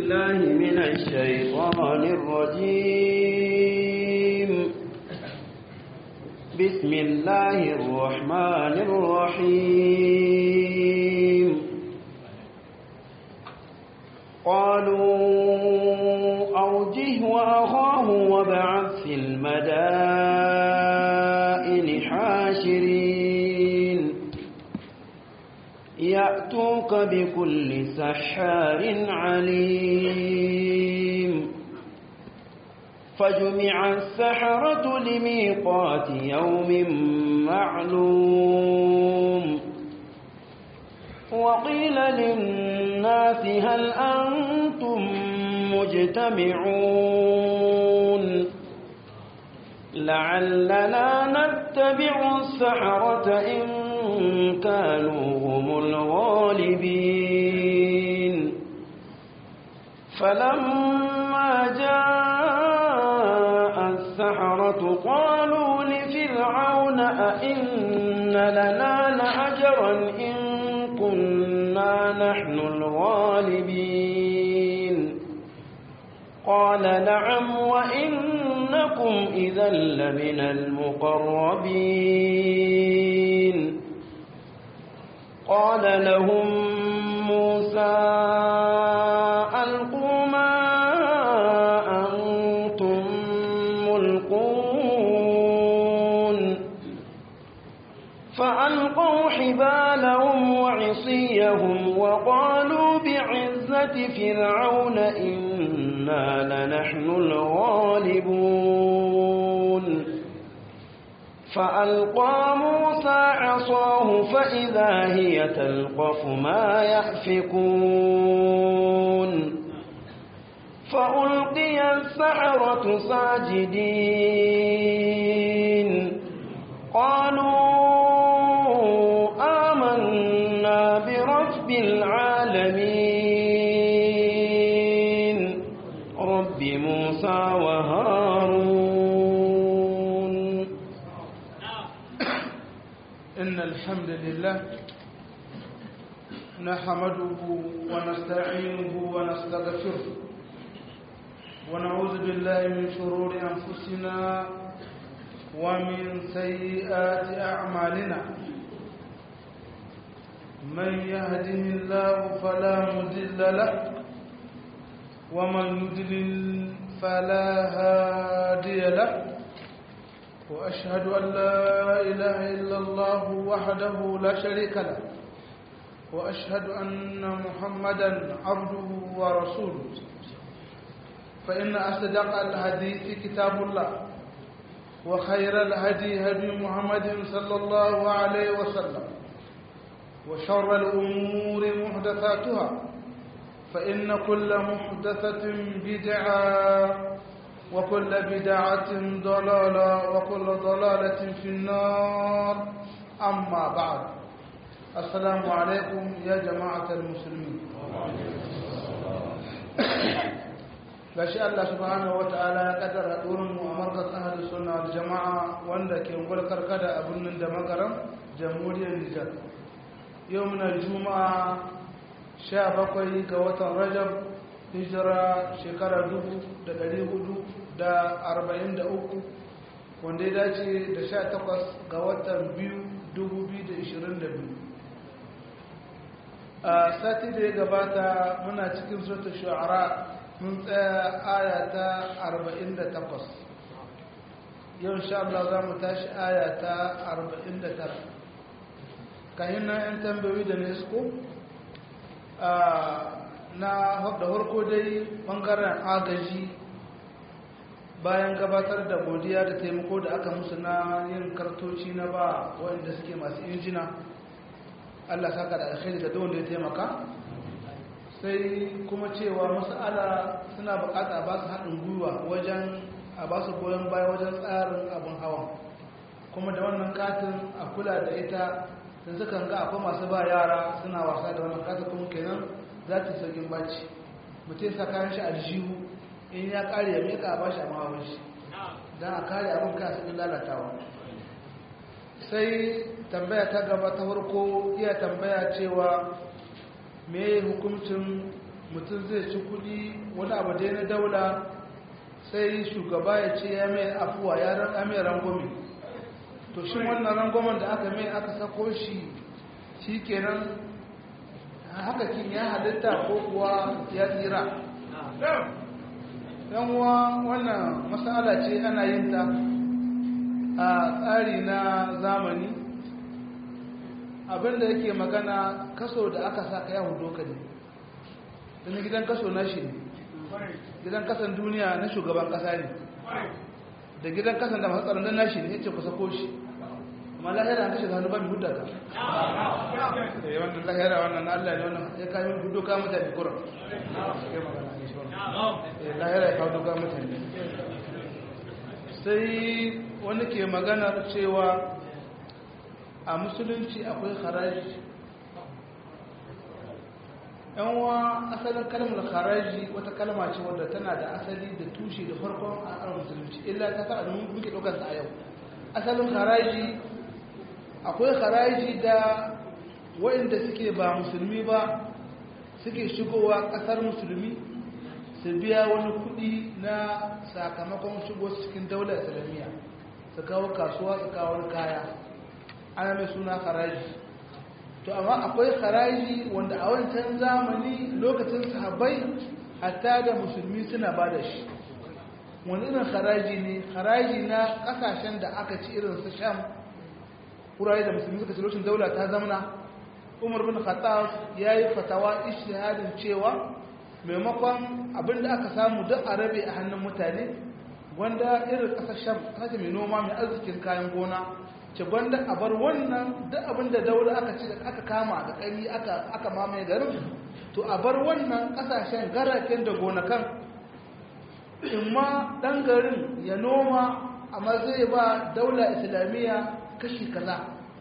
بالله من الشيطان الرجيم بسم الله الرحمن الرحيم قالوا أوجه وأخاه وابعث في المدائن حاشرين يأتوك بكل سحار عليم فجمع السحرة لميقات يوم معلوم وقيل للناس هل أنتم مجتمعون لعلنا نتبع السحرة إن كانوا هم الغالبين فلما جاء السحرة قالوا لفرعون أئن لنا لأجرا إن كنا نحن الغالبين قال نعم وإنكم إذا لمن المقربين قال لهم موسى ألقوا ما أنتم ملقون فألقوا حبالهم وعصيهم وقالوا بعزة فرعون إنا لنحن الغالبون فألقى موسى عصاه فإذا هي تلقف ما يأفكون فألقي السحرة ساجدين قالوا آمنا برب العالمين رب موسى وهارون إن الحمد لله نحمده ونستعينه ونستغفره ونعوذ بالله من شرور أنفسنا ومن سيئات أعمالنا من يهده الله فلا مضل له ومن يضلل فلا هادي له وأشهد أن لا إله إلا الله وحده لا شريك له وأشهد أن محمدا عبده ورسوله فإن أصدق الحديث كتاب الله وخير الهدي هدي محمد صلى الله عليه وسلم وشر الأمور محدثاتها فإن كل محدثة بدعة وكل بدعة ضلالة وكل ضلالة في النار أما بعد السلام عليكم يا جماعة المسلمين gashi Allah subhanahu wa ta'ala ya kaddara durin mu a markaz ahli sunna wal jama'a wanda ke gulkar kada a birnin da magaram jamhuriyar Nijar yau muna juma'a 17 ga watan Rajab hijira shekara 1443 wanda ya dace da 18 ga watan 2022 a sati da ya gabata muna cikin sautar shu'ara mun tsaya aya ta 48 yau insha Allah za mu tashi aya ta 49 kayan na 'yan tambayoyi da nesko na da harko dai bangaren agaji bayan gabatar da godiya da taimako da aka musu na yin kartoci na ba waɗanda suke masu injina allah saka da alkhairi da wanda ya taimaka sai kuma cewa masala suna bukata a ba su haɗin gwiwa wajen a ba su goyon baya wajen tsarin abin hawa kuma da wannan katin a kula da ita sun sukan ga akwai masu ba yara suna wasa da wannan katin kuma kenan za ta saukin baci mutum sa kayan shi aljihu in ya kare ya meka a ba shi a mahawar shi don a kare abin kaya saukin lalatawa sai tambaya ta gaba ta farko iya tambaya cewa me hukuncin mutum zai ci kudi wani abu dai na daula sai shugaba ya ce ya mai afuwa ya ranga mai rangwame to shi wannan rangwamen da aka mai aka sako shi shi kenan haka kin ya halitta ko kuwa ya tsira yanwa wannan matsala ce ana yin ta a tsari na zamani abinda yake magana kaso da aka saka ya hudu ka ne don gidan kaso na shi ne gidan kasan duniya na shugaban kasa ne da gidan kasan da masu tsaron na shi ne ya ce kusa ko shi amma lahira an kashe hannu ba mai hudda ka eh wannan lahira wannan na Allah ne wannan ya kawo hudu ka mutane kuran eh lahira ya kawo doka mutane sai wani ke maganar cewa a musulunci akwai haraji yanwa asalin kalmar haraji wata kalma ce wadda tana da asali da tushe da farkon a musulunci illa ta sa da muke ɗaukar a yau asalin haraji akwai haraji da waɗanda suke ba musulmi ba suke shigowa ƙasar musulmi su biya wani kuɗi na sakamakon shigo cikin daular islamiyya su kawo kasuwa su kawo kaya ana mai suna haraji to amma akwai haraji wanda a wancan zamani lokacin sahabbai hatta da musulmi suna ba da shi wani irin haraji ne haraji na kasashen da aka ci irin su sham wurare da musulmi suka ci lokacin daula ta zamana umar bin khattab ya yi fatawa ishihadin cewa maimakon abinda aka samu duk a rabe a hannun mutane wanda irin kasar sham kasa mai noma mai arzikin kayan gona ce gwanda a bar wannan duk abinda daula aka ci aka kama da ƙari aka mamaye garin to a bar wannan ƙasashen garaken da gonakan in ma ɗan garin ya noma amma zai ba daula islamiyya kashi kaza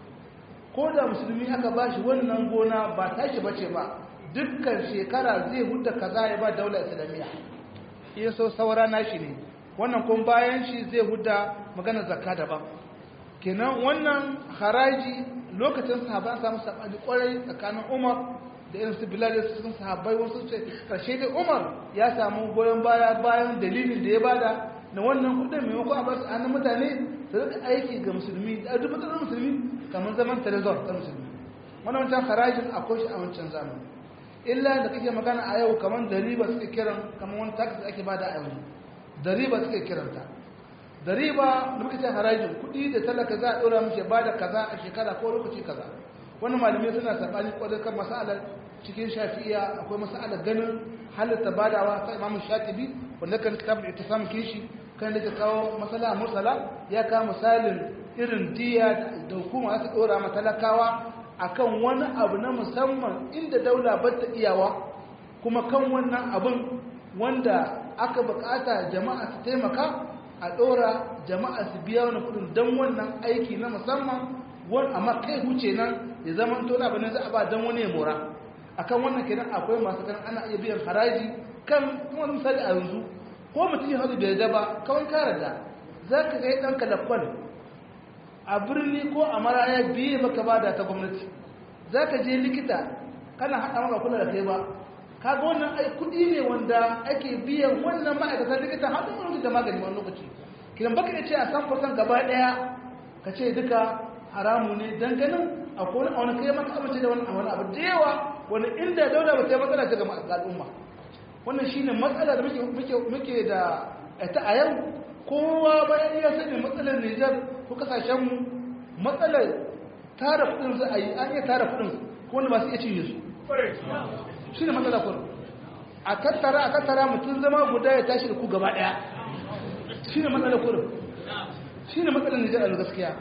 ko da musulmi aka ba shi wannan gona ba tashi bace ba dukkan shekara zai hudda kaza ya ba daula islamiyya iya so saura nashi ne wannan kuma bayan shi zai hudda magana zakka daban kenan wannan haraji lokacin sahaba an samu sabani kwarai tsakanin Umar da irin su Bilal da sun sahabbai wasu ce karshe dai Umar ya samu goyon baya bayan dalilin da ya bada na wannan kudin maimakon a basu hannun mutane su rika aiki ga musulmi da duk matsalar musulmi kamar zaman trezor ta musulmi wannan wancan harajin akwai shi a wancan zamani illa da kake magana a yau kamar dariba suke kiran kamar wani tax da ake bada a yanzu dariba suke kiranta da riba da muka ce harajin kuɗi da talaka za a ɗora mashi ba da kaza a shekara ko lokaci kaza wani malamai suna saɓani ƙwadar kan masalar cikin shafi'iya akwai masalar ganin halitta badawa ta imamu shatibi wanda kan kitabul ittisam kishi kan da kawo masala mursala ya kawo misalin irin diya da hukuma za ta ɗora ma talakawa akan wani abu na musamman inda daula ba ta iyawa kuma kan wannan abin wanda aka bukata jama'a su taimaka a ɗora jama'a su biya wani kudin don wannan aiki na musamman wani amma kai huce nan ya zama tona bane za a ba don wani ya mora akan wannan kenan akwai masu kan ana iya biyan haraji kan kuma misali a yanzu ko mutum ya hadu bai da ba kawai kare da za ka kai ɗanka da kwal a birni ko a maraya biye maka ba da ta gwamnati za ka je likita kana haɗa maka kula da kai ba kaga wannan ai kudi ne wanda ake biyan wannan ma'aikatan likita har da wani da magani wani lokaci kidan baka ya ce a san fursan gaba daya ka ce duka haramu ne dan ganin a kone a wani kai maka amince da wani a wani abu da yawa wani inda daula ba ta yi matsala ta ga al'umma wannan shine matsala da muke muke da ta a yau kowa bayan ya sani matsalar Nijar ko kasashen mu matsalar tara kudin za a yi an iya tara kudin ko wanda ba su iya cinye su shi ne matsala kurin a tattara a tattara mutum zama guda ya tashi da ku gaba daya shi ne matsala kurin shi ne matsalar nijar a gaskiya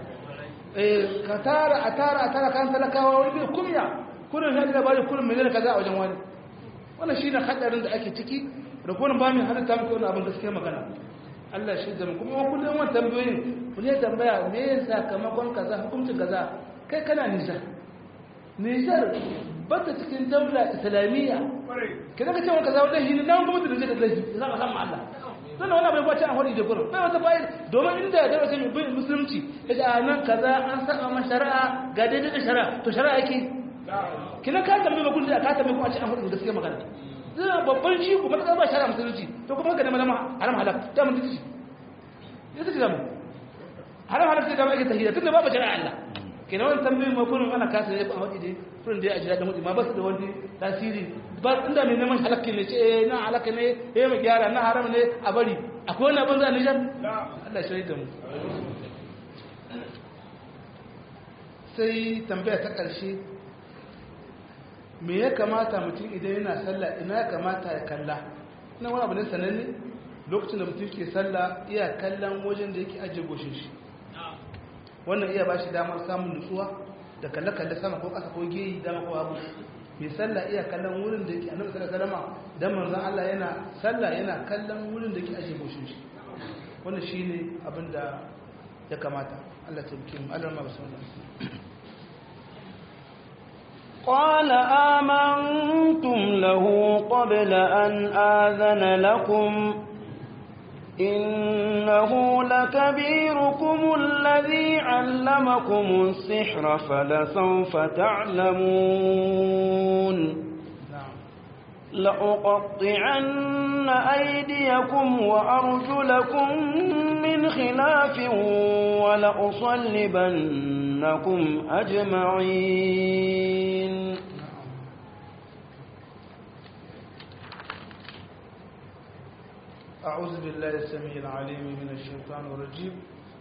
ka tara a tara a tara kan talakawa wani bai kumya kurin ya da bari kurin miliyan kaza a wajen wani wannan shi ne hadarin da ake ciki da kuma ba mai halitta muku wani abin gaskiya magana Allah shi da kuma wani kullum wani tambayoyin ku ne tambaya me ya sakamakon kaza hukuncin kaza kai kana nijar nijar bata cikin daula islamiyya kida ka cewa kaza wajen hini nan kuma da zai da lahi za ka san Allah sannan wani abin kwace an hori da gurin bai wata bayan domin inda da wace mai bin musulunci yace a nan kaza an saka ma shari'a ga daidai da shari'a to shari'a yake kina ka tambaye ba kullu ka tambaye kuma a ce an hori da gaskiya magana zai babban shi kuma ta ba shara musulunci to kuma ka nema haram halak ta mun dace ya take zamu haram halak sai da mai tahiyya tunda babu shari'a Allah kenan wannan tambayoyin ma kullum ana kasa ne a wadi dai kullum dai a jira da mutum ma ba su da wani tasiri ba inda mai neman halakki ne ce eh na halakka ne eh mu gyara na haram ne a bari akwai wani abin za ni jan Allah shi da mu sai tambaya ta ƙarshe me ya kamata mutum idan yana sallah ina ya kamata ya kalla ina wani abu ne sananne lokacin da mutum ke sallah iya kallon wajen da yake ajiye goshin shi wannan iya ba shi damar samun nutsuwa da kalle-kalle sama ko ƙasa ko geyi dama ko abu mai sallah iya kallon wurin da yake annabi sallallahu alaihi wasallam dan manzon Allah yana sallah yana kallon wurin da yake ajiye goshin shi wannan shine abin da ya kamata Allah ta bikin Allah ma bismillah قال آمنتم له قبل أن آذن لكم إنه لكبيركم الذي علمكم السحر فلسوف تعلمون لأقطعن أيديكم وأرجلكم من خلاف ولأصلبنكم أجمعين أعوذ بالله السميع العليم من الشيطان الرجيم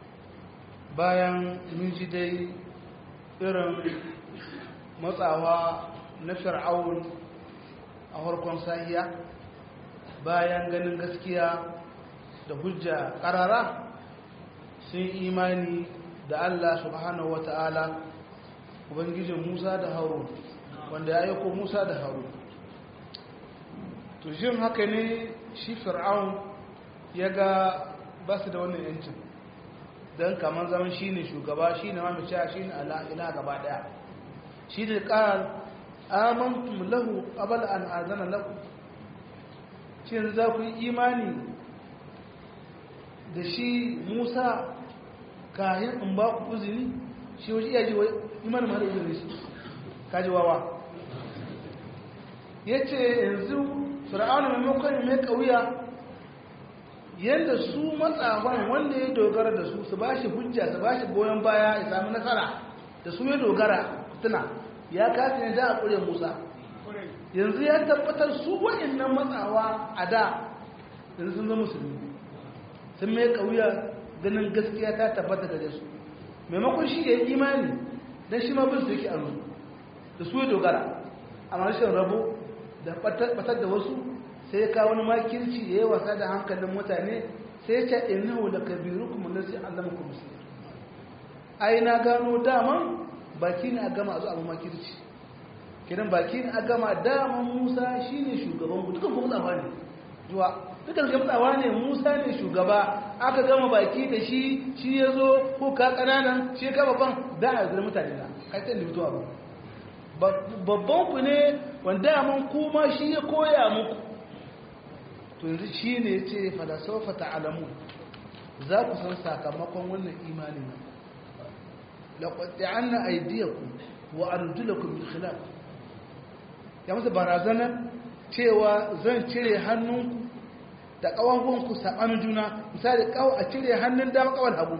bayan mun ji dai irin matsawa na fir'aun a harkon sahiya bayan ganin gaskiya da hujja karara sun imani da Allah subhanahu wata'ala ubangijin Musa da Harun wanda ya aiko Musa da Harun to jin haka ne shi fir'aun ya ga ba su da wannan yancin don kamar zaman shi ne shugaba shi ne mamaciya shi ne ina gaba daya shi ne ƙarar amantum lahu abal an azana lahu shi za ku yi imani da shi musa kayan in ba ku uzini shi wajen iya ji wa imanin mara uzini shi kaji wawa ya ce yanzu fir'auna maimakon mai kauya yadda su matsafan wanda ya dogara da su su ba shi hujja su ba shi goyon baya ya sami nasara da su ya dogara tuna ya kasa ne da a ƙure musa yanzu ya tabbatar su wa'annan matsawa a da yanzu sun zama musulmi sun mai kauya ganin gaskiya ta tabbata da su maimakon shi ya yi imani don shi ma bin su yake anu da su ya dogara a rashin rabo da batar da wasu sai ya kawo wani makirci ya yi wasa da hankalin mutane sai ya ce innahu da kabiru kuma nasi allama kuma sirri ai na gano daman baki ne a gama a zo abu makirci kiran baki ne a gama daman musa shi ne shugaban ku dukan kuma tsawa ne zuwa dukan kuma tsawa ne musa ne shugaba aka gama baki da shi shi ya zo ko ka ƙananan shi ka babban da a zira mutane na kai ta mutuwa ba babban ku ne wanda man kuma shi ya koya muku to yanzu shi ne ya ce falasofa ta'alamu za ku san sakamakon wannan imanin nan laƙwaɗe an na aidiyaku wa arjulaku min khilaf ya masa barazana cewa zan cire hannunku da ƙawankunku saɓanin juna misali ƙawa a cire hannun dama ƙawar hagu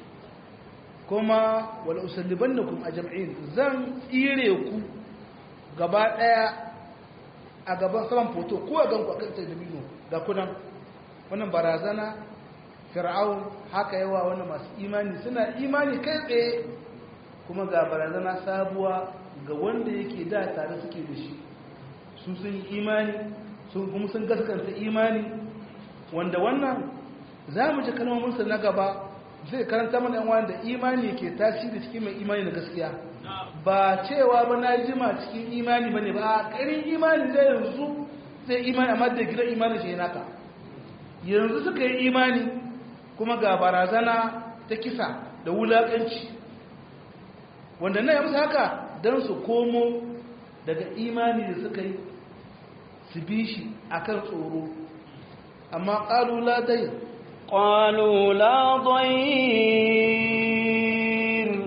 kuma wala usalliban da kuma a jam'in zan tsire ku gaba ɗaya a gaban saman foto ko a ganku a kan talibino ga kudan wannan barazana fir'aun haka yawa wani masu imani suna imani kai tsaye kuma ga barazana sabuwa ga wanda yake da tare suke da shi su sun yi imani sun kuma sun gaskanta imani wanda wannan za mu ji kalmominsa na gaba zai karanta mana yan wani da imani ke tasiri cikin mai imani na gaskiya ba cewa ba na jima cikin imani ba ne ba a ƙarin imani zai yanzu zai imani amma da gidan imani shi naka yanzu suka yi imani kuma ga barazana ta kisa da wulaƙanci wanda na yamsa haka don su komo daga imani da suka yi su bi shi akan tsoro amma ƙalu la dai قالوا لا ضير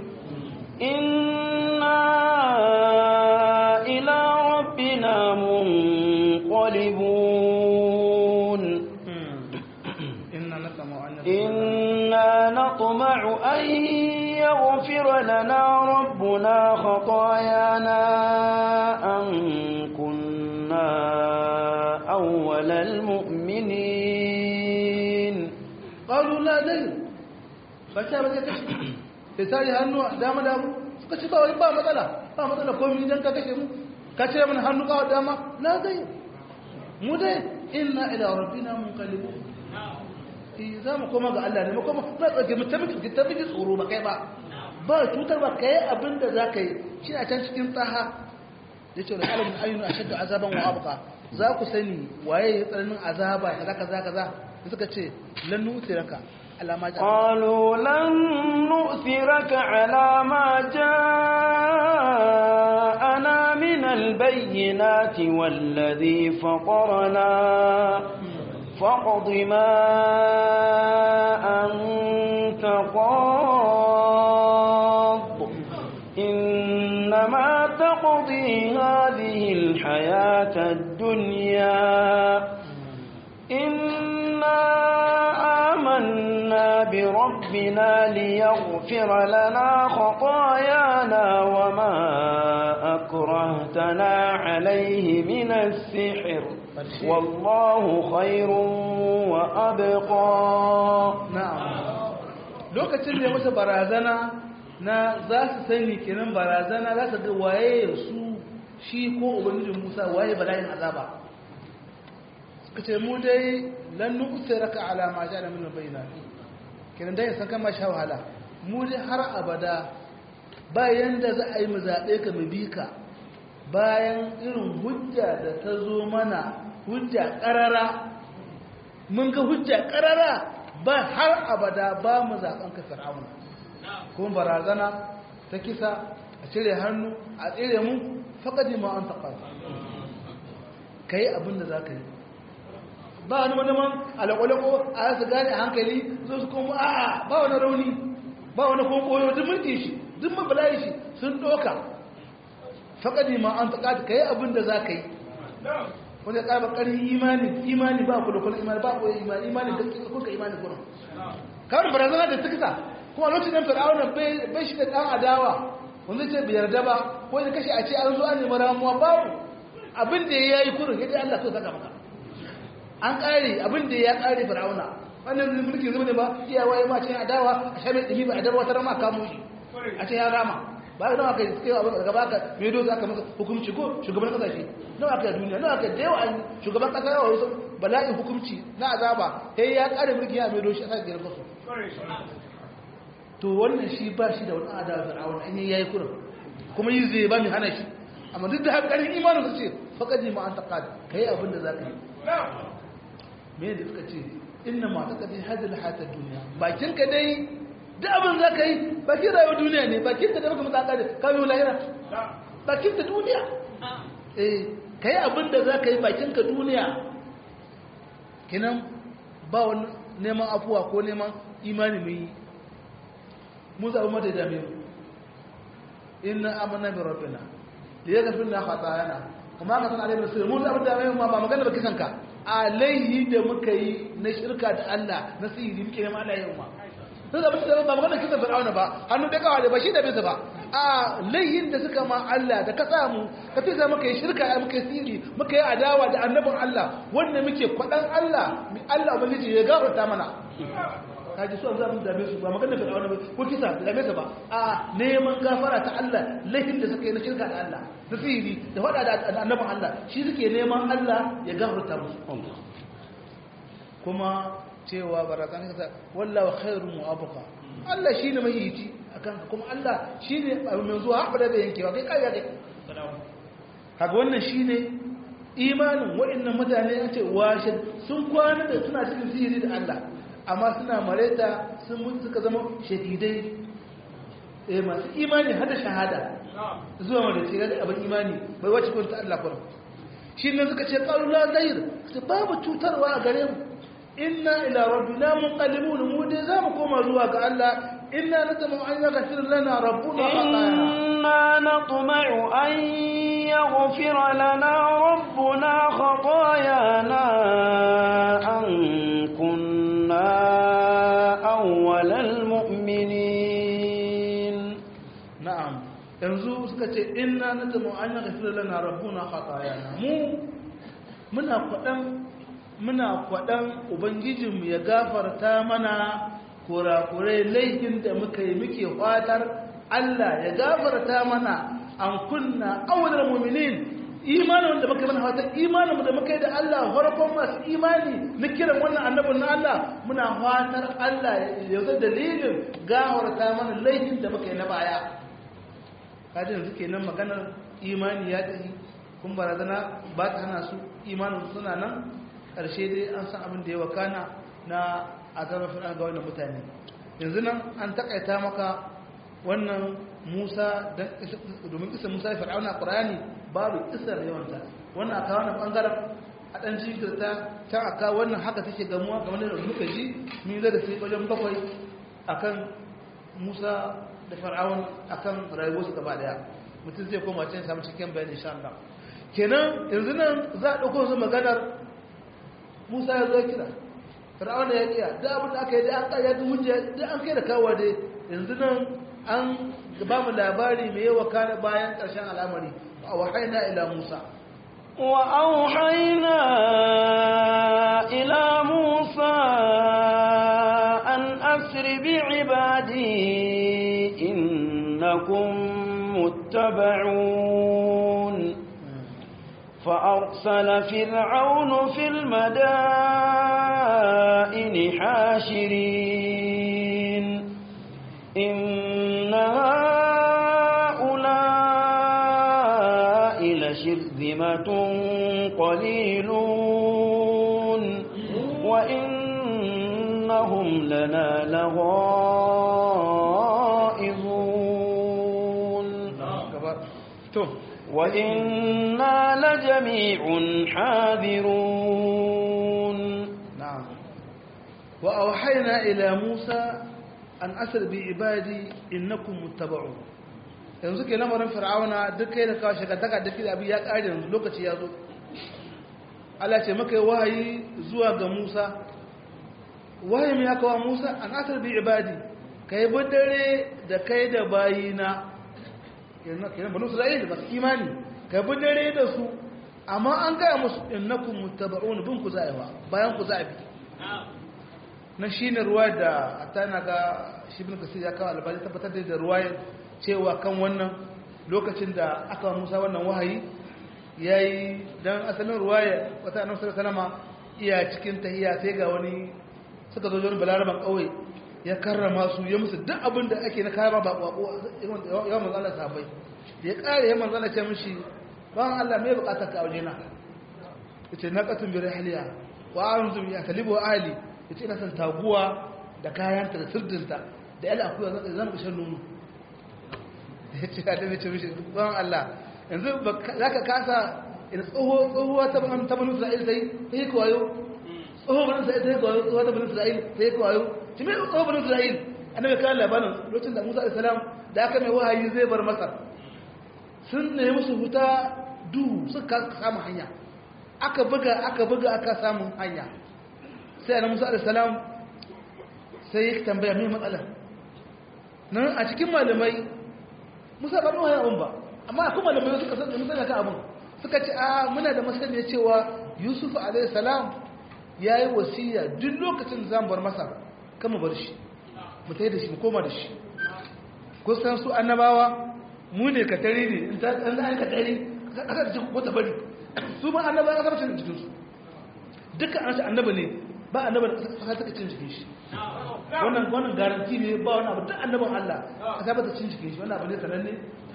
إنا إلى ربنا منقلبون نطمع أن يغفر لنا ربنا خطايانا أن كنا أول المؤمنين qalu la dai ba ta ba zai kashe sai sai hannu dama dama suka ce ba wai ba matsala ba matsala komai dan ka kashe mu ka ce mana hannu ka dama la dai mu dai inna ila rabbina munqalibun eh za mu koma ga Allah ne mu koma za ka mu tabbata tabbata tsoro ba kai ba ba cutar ba kai abinda za ka yi shi a can cikin tsaha ya ce da alamun ayyuna a shadda azaban wa abuka za ku sani waye ya tsananin azaba kaza kaza kaza suka ce lannu utiraka alama ja قالوا لن نؤثرك على ما جاءنا من البينات والذي فطرنا فاقض ما أنت قاض إنما تقضي هذه الحياة الدنيا إنا آمنا بربنا ليغفر لنا خطايانا وما أكرهتنا عليه من السحر والله خير وأبقى na'am lokacin da ya masa barazana na za su sani kenan barazana za su ga waye su shi ko ubangijin Musa waye bala'in azaba suka ce mu dai lan nu'siraka ala ma ja'ala min bayyinat kenan dai san kan ma sha wahala mu dai har abada bayan da za a yi mu zabe ka mu bi ka bayan irin hujja da ta zo mana hujja karara mun ga hujja karara ba har abada ba mu zaben ka fir'auna kuma barazana ta kisa a cire hannu a tsire mu faqadi ma an taqal kai abin da zaka yi ba wani manaman alaƙwalaƙo a su gane a hankali zo su kuma a'a ba wani rauni ba wani kuma koyo duk mulki shi duk mabalayi shi sun ɗoka faƙadi ma an taƙa ka yi abin da za ka yi wanda ya ƙaba ƙarfin imani imani ba ku da kula imani ba ku imani imani da kuka imani kuna kawai barazana da tukisa kuma lokacin da fir'auna bai shi da ɗan adawa wanda ce bai yarda ba ko ya kashe a ce an zo an nemi ramuwa babu abin da ya yi kurin ya ce Allah so saka maka an ƙare abin da ya ƙare fir'auna wannan mulkin zama ne ba iyawa ya mace adawa a sha mai ɗimi ba a darwa ta rama kamo shi a ce ya rama ba ga nawa kai kai abin daga baka me dozo aka masa hukunci ko shugaban kasashe nawa aka duniya nawa aka da yawa an shugaban kasa yawa wasu bala'in hukunci na azaba sai ya ƙare mulkin ya mai doshi a sa giyar kasu to wannan shi ba shi da wani adawa fir'auna an yi yayi kurin kuma yi zai ba mai hana shi amma duk da haka ƙarin imanin su ce faƙaji ma an taƙa kai abin da za ka yi me da suka ce inna ma ta kadai hadil hatar duniya bakin ka dai duk abin za ka yi bakin rayuwar duniya ne bakin ka da baka mutu akari kawo lahira bakin ka duniya eh ka yi abin da za ka yi bakin ka duniya kinan ba wani neman afuwa ko neman imani mai yi mu zaɓi mata da mai inna amana bi rabbina liyaghfir lana khatayana kuma ka san alaihi rasul mu zaɓi da mai ma ba magana ba kisan ka alaihi da muka yi na shirka da Allah na sihiri muke neman Allah yau ma sun zaɓi da ba magana kisan fir'auna ba hannu da kawai da ba shi da bisa ba a laihin da suka ma Allah da ka samu ka fi za muka yi shirka muka yi sihiri muka yi adawa da annabin Allah wanda muke kwaɗan Allah Allah ubangiji ya gafarta mana kaji su an zaɓi dame su ba magana fir'auna ba ko kisa da dame su ba a neman gafara ta Allah laifin da suka yi na shirka da Allah da sihiri da faɗa da annabin Allah shi suke neman Allah ya gafarta musu kuma cewa barazan kasa wallahu khairu mu'abuka Allah shine mai yici akan kuma Allah shine mai zuwa haɓa da yankewa kai kai kai kaga wannan shine imanin waɗannan mutane an ce washe sun kwana da suna cikin sihiri da Allah amma suna mareta sun mutu suka zama shahidai eh masu imani hada shahada zuwa wanda ce ga abin imani bai wace kun ta Allah kuma shi ne suka ce qalu la zayr su babu cutarwa a gare mu inna ila rabbina munqalibun mu dai zamu koma zuwa ga Allah inna natamu an yaghfir lana rabbuna inna natma'u an yaghfir lana rabbuna khatayana an kunna awwalal mu'minin suka ce inna natamu an yaghfir lana rabbuna khatayana mu muna kwadan muna kwadan ubangijinmu ya gafarta mana kurakurai laifin da muka yi muke fatar Allah ya gafarta mana an kunna awwalul mu'minin imanin da muka yi mana fatan imanin da muka yi da Allah farkon masu imani na kiran wannan annabin na Allah muna fatar Allah ya zai dalilin gafarta mana laifin da muka yi na baya kaji yanzu kenan maganar imani ya tafi kun barazana ba ta hana su imanin suna nan ƙarshe dai an san abin da ya wakana na azabar fir'an ga wannan mutane yanzu nan an takaita maka wannan musa domin isa musa ya fir'auna a ƙurani babu isar yawanta wannan aka wannan ɓangaren a ɗan jinkirta can aka wannan haka take gamuwa ga wani da muka ji min zai da sai wajen bakwai akan musa da fir'aun akan rayuwarsu gaba daya mutum zai koma can samu cikin bayani insha Allah kenan yanzu nan za a ɗauko su maganar musa ya zo kira fir'auna ya kiya da abin da aka yi da an kaya da hujja da an kai da kawo dai yanzu nan an ba mu labari mai yawa kana bayan ƙarshen al'amari a wahaina ila musa وأوحينا إلى موسى أن أسر بعبادي إنكم متبعون فأرسل فرعون في المدائن حاشرين إن هؤلاء لشرذمة قليلون وإنهم لنا لغائظون وإنا لجميع حاذرون نعم وأوحينا إلى موسى أن أسر بعبادي إنكم متبعون yanzu ke lamarin fir'auna duk kai da kawo shekataka da kida abin ya ƙari yanzu lokaci ya zo Allah ce maka wahayi zuwa ga Musa wahayi mai aka wa Musa an asar bi ibadi ka yi dare da kai da bayina kenan banu Isra'il ba su imani ka bi dare da su amma an gaya musu innakum muttaba'un bin ku za'iwa bayan ku za'i na shine ruwa da atana ga shibin kasir ya kawo albani tabbatar da ruwayar cewa kan wannan lokacin da aka musa wannan wahayi ya yi don asalin ruwaya wata annabi sallallahu salama iya cikin tahiya sai ga wani suka zo wani balaraban kauye ya karrama su ya musu duk abin da ake na kama ba kwako yawan manzala sabai ya kare ya manzala ce mishi ban Allah mai bukatar ka aure na yace na qatun bi rahliya wa anzu ya talibu ahli yace ina san taguwa da kayanta da sirdinta da yala akuya zan ga shan nono ya ce da ce mishi ban Allah yanzu za ka kasa ina tsoho tsohuwa ta ban ta banu Isra'il sai sai ko wayo tsoho banu Isra'il sai ko wayo tsoho ta banu Isra'il sai ko wayo ki me tsoho banu Isra'il annabi kan labarin lokacin da Musa alaihi salam da aka mai wahayi zai bar Masar sun ne musu huta duhu suka samu hanya aka buga aka buga aka samu hanya sai annabi Musa alaihi salam sai ya tambaya me matsalar nan a cikin malamai musa ba nuna abun ba amma akwai malamai suka san musa kan abun suka ce a muna da masaniya cewa yusuf alayhi salam ya yi wasiya duk lokacin da zamu bar masa kama bar shi mu tayi da shi mu koma da shi kusan su annabawa mu ne ka tare ne in ta an an ka tare aka da cikin wata bari su ma annabawa aka bacin cikin su dukkan an annabi ne ba annabi da aka cin cikin shi wannan wannan garanti ne ba wani abu duk annabin Allah ka tabbata cin cikin shi wannan abu ne sananne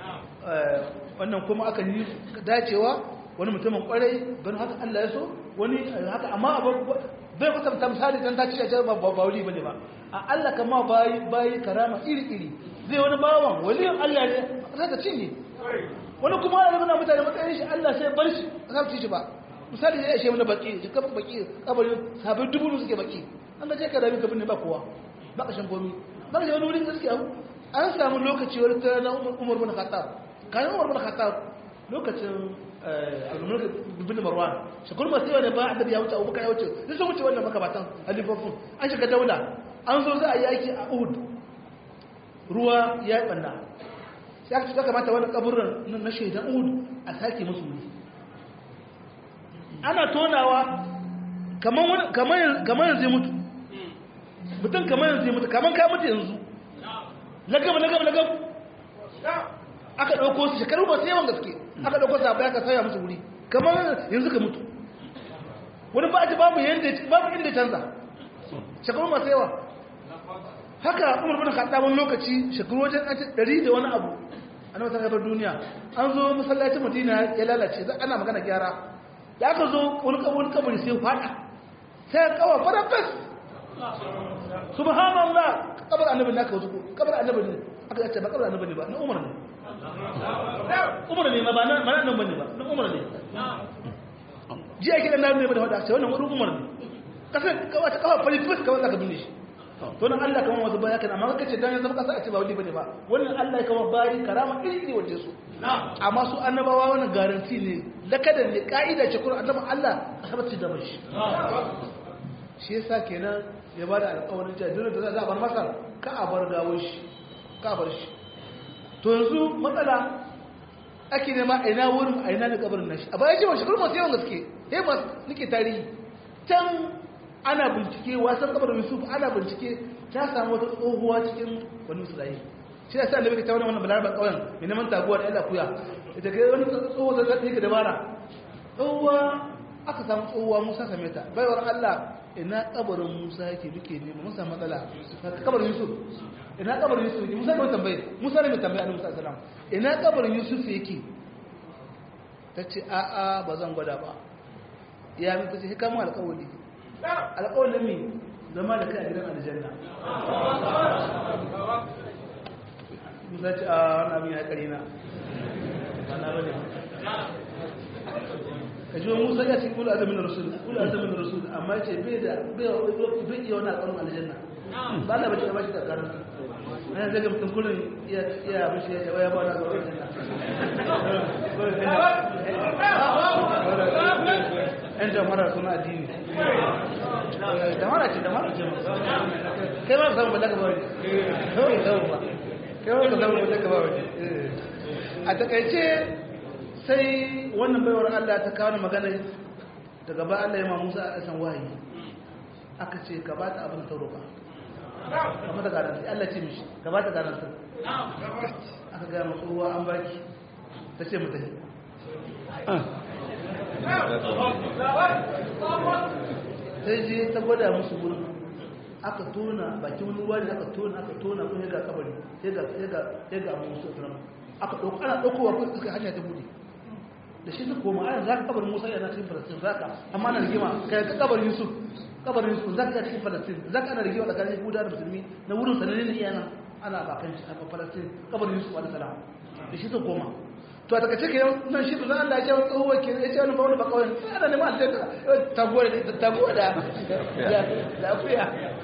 wannan kuma aka yi dacewa wani mutumin kwarai don haka Allah ya so wani haka amma abu bai kwatanta misali dan ta ci a ba ba wuri bane ba a Allah kama bayi bayi karama iri iri zai wani bawan waliyin Allah ne za ka cinye wani kuma ana nuna mutane matsayin shi Allah sai bar shi a sa ci shi ba misali ya ishe mana baki shi kafa baki kabari sabin dubu suke baki an ga je ka rabi kabin ne ba kowa ba kashin komi ba ka wani wurin gaskiya an samu lokaci wani ta na umar bin khattab kayan umar bin khattab lokacin al-mulk bin marwan shakul masu yawa ne ba annabi ya wuce abubakar ya wuce sai sun wuce wannan makabatan halifofin an shiga daula an zo za a yi aiki a uhud ruwa ya yi banna ya ce kamata wani kaburin na shaidan uhud a sake musu wuri ana tonawa kamar yanzu ya mutu mutum kamar yanzu ya mutu kamar ka mutu yanzu lagab lagab lagab aka ɗauko su shekaru ba su yawan gaske aka ɗauko su abu ya ka sauya musu wuri kamar yanzu ka mutu wani ba ji babu inda canza shekaru masu yawa haka umar bin khattab wani lokaci shekaru wajen ɗari da wani abu an wata gabar duniya an zo masallacin madina ya lalace za ana magana gyara da aka zo wani kabari sai fada sai kawa fara fes subhanallah kabar annabi ne aka wasu kabar annabi ne aka yace ba kabar annabi ne ba na umar ne umar ne ma ba na nan bane ba na umar ne ji ake dan nabi ne da wada sai wannan wani umar ne kasan kawa ta kawa fari fes kawa zaka binne shi to nan Allah kamar wasu baya kana amma kace dan zama kasa a ce ba wani bane ba wannan Allah kamar bari karama iri waje su amma su annabawa wannan garanti ne lakadan ne kaida ce Qur'an annabi Allah a sabata da bashi shi yasa kenan ya bada alƙawarin cewa dole da za a bar masa ka a bar gawo shi ka bar shi to yanzu matsala ake nema a ina wurin a ina da kabarin nashi a bayan cewa shekaru masu yawan gaske sai masu nake tarihi can ana bincike wasan kabarin yusuf ana bincike ta samu wata tsohuwa cikin wani musulai shi da sa annabi ta wani wannan balarabar kauyen mai neman taguwa da yalla kuya ita kai wani tsohuwa da zai ka dabara tsohuwa aka samu tsohuwa musa same ta baiwar allah ina kabarin musa yake duke nema musa matsala kabarin yusuf ina kabarin yusuf yake musa ne mai tambaye musa ne mai tambaye annabi sallallahu alaihi wasallam ina kabarin yusuf yake ta ce a'a ba zan gwada ba ya mi ta ce hikama alƙawari alƙawarin mi zama da kai a gidan aljanna musa ce a wani abin ya ƙari na ana bane ka ji wani musa ya ce kula azamin rasul kula azamin rasul amma ce bai da bai iya wani alƙawarin aljanna ba na bace da bashi da karanta ana zaga mutum kullum iya bashi ya ce waya ba wani alƙawarin aljanna yan jamara suna addini damara ce damara ce kai ma samu ballaka ba waje kawai samu ba kai ma samu ballaka ba waje a takaice sai wannan baiwar Allah ta kawo magana daga ba Allah ya ma Musa a san wahayi aka ce ka ba ta abin ta roƙa kamar da garanti Allah ce mishi ka ba ta garanti aka gaya masu ruwa an baki ta ce mutane sai je ta gwada musu wurin aka tona bakin wani ruwa ne aka tona aka tona kuma ga kabari sai ga sai ga sai ga musu tana aka dauko ana daukowa ko suka hanya ta bude da shi ta koma ana zaka kabarin Musa yana cikin Falastin zaka amma ana rigima kai ka kabarin Yusuf kabarin Yusuf zaka ga cikin Falastin zaka ana rigima tsakanin Yahuda da Musulmi na wurin sananne ne iyana ana bakan shi a Falastin kabarin Yusuf alaihi salam da shi ta koma to a takace ke nan shi da Allah ya ce tsohuwa ke ya ce wani ba wani ba kawai ana neman aljanna taguwa da taguwa da lafiya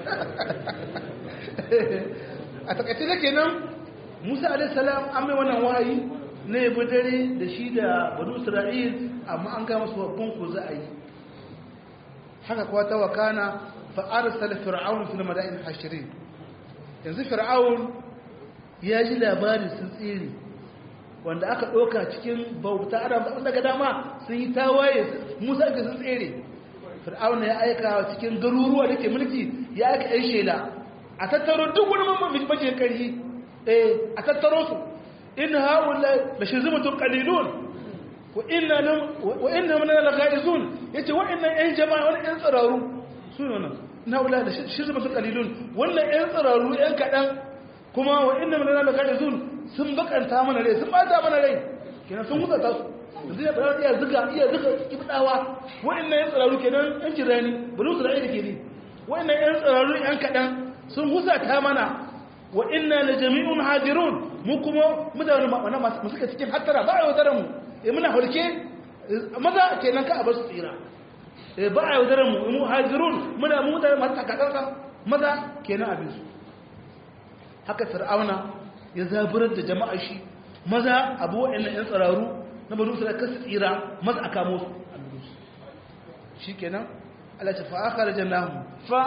a takace da ke nan musa alaihissalam an mai wannan wahayi na yabi dare da shi da banu isra'il amma an gama su babban ku za a yi haka kuwa ta wakana fa'arsal fir'aun fil madain hashirin yanzu fir'aun ya ji labarin sun tsere wanda aka ɗauka cikin bauta adam da daga dama sun yi tawaye musa ga sun tsere fir'auna ya aika cikin garuruwa da ke mulki ya aika yan shela a tattaro duk wani mamman bajin karhi eh a tattaro su in haula la shirzumatun qalilun wa inna lam wa inna min al-ghaizun yace wa'annan yan jama'a wani yan tsararu su ne nan na haula la shirzumatun qalilun wannan yan tsararu yan kadan kuma wa inna min al-ghaizun sun bakanta mana rai sun bata mana rai kenan sun hutata su yanzu ya fara iya zuga iya zuga kibdawa wa'annan yan tsararu kenan yan jirani bari su ra'ayi da ke ni wa'annan yan tsararu yan kadan sun husata mana wa inna la jami'un hadirun mu kuma mutane wannan masu suka cikin hattara ba a yaudarar mu eh muna hulke maza kenan ka a bar su tsira eh ba a yaudarar mu mu hadirun muna mu mutane masu takatsantsa maza kenan abin su haka fir'auna ya zaburar da jama'a shi maza abu wa'annan yan tsararu na banu sai kasu tsira maza a kamo su shi kenan Allah ta fa akhrajnahum fa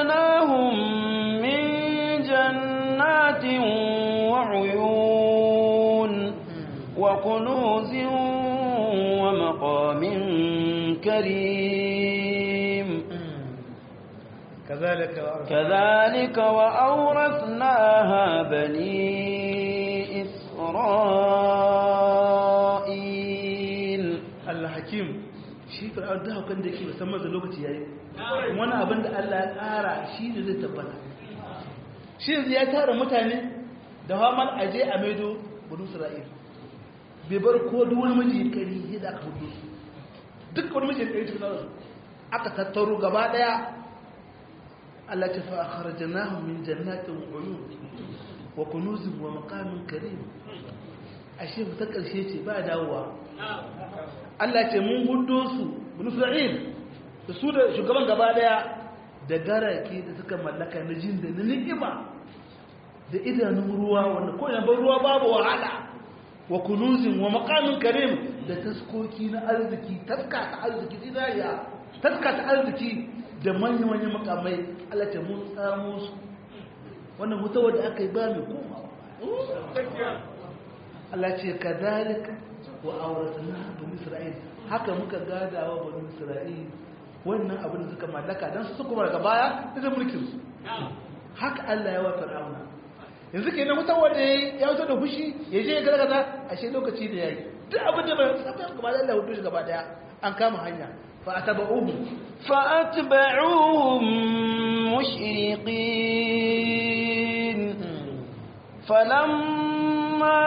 akhrajnahum min jannatin wa uyun وكنوز ومقام كريم كذلك كذلك وأورثناها بني إسرائيل الحكيم shi fir'aun da haukan da yake musamman da lokaci yayi wani abin da Allah ya tsara shi ne zai tabbata shi yanzu ya tara mutane da hamal aje a maido banu isra'il bai bar ko duk wani miji kari yadda aka hudu su duk wani miji kari cikin su aka tattaro gaba daya Allah ta fa akhrajnahum min jannatin wa uyun wa kunuzin wa maqamin karim ashe ta karshe ce ba dawowa Allah ce mun hudo su banu isra'il da su da shugaban gaba daya da garake da suka mallaka na jin da na ni'ima da idanun ruwa wanda ko yana ban ruwa babu wahala wa kunuzin wa maqamin karim da taskoki na arziki taska ta arziki zinariya taska ta arziki da manyan manyan makamai Allah ta mun samu su wannan mutawa da aka yi ba mai koma Allah ce kadhalika wa auratna bani isra'il haka muka gadawa bani isra'il wannan abin da suka mallaka dan su kuma daga baya da mulkin su haka Allah ya wa fir'auna yanzu kenan wuta wanda ya wuta da fushi ya je ya gargaza ashe lokaci da yayi duk abin da bai saba gaba da Allah hudu shi gaba daya an kama hanya fa ataba'uhu fa atba'uhum mushriqin falamma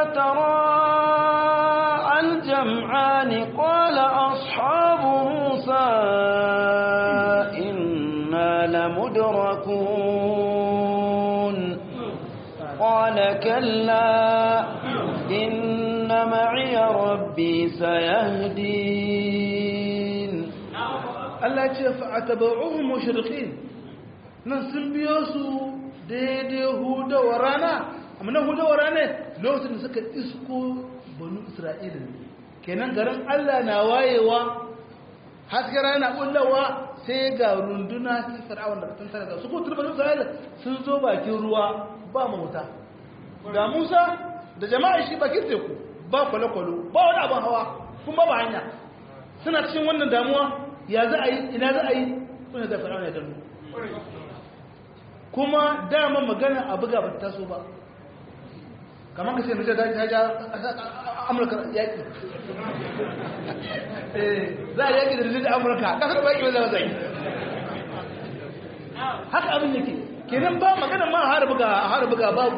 tara al-jam'an qala ashabu musa inna lamudrakun قال كلا إن معي ربي سيهدين Allah ce fa'ataba'uhum mushriqin nan sun biyo su daidai hudawar rana amma nan hudawar rana lokacin da suka isko banu Isra'ila kenan garin Allah na wayewa haske rana kullawa sai ga runduna ta fir'aun da tun tare da su ko turban Isra'ila sun zo bakin ruwa ba mota ga Musa da jama'a shi bakin teku ba kwale-kwalo ba wani abin hawa kuma ba hanya suna cikin wannan damuwa ya za a yi ina za a yi suna da fir'aun ya dannu kuma dama magana a buga ba ta taso ba kamar ka ce mace ta ja amurka yaƙi za a yaƙi da rijin amurka ƙasar ba yaƙi ba za a zai haka abin yake kenan ba magana ma har buga har buga babu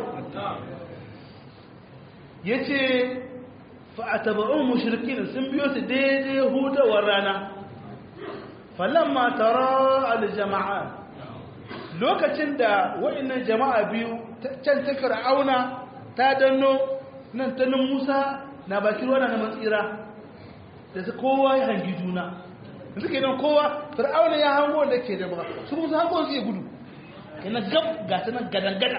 yace fa ataba'u mushrikin sun biyo su daidai hudawar rana falamma tara al-jama'a lokacin da wa'annan jama'a biyu can ta fir'auna ta danno nan ta nan Musa na bakin ruwa na matsira da su kowa ya hangi juna yanzu kenan kowa fir'auna ya hango da ke da ba su kuma su hango su ya gudu yana gab ga ta nan gadangada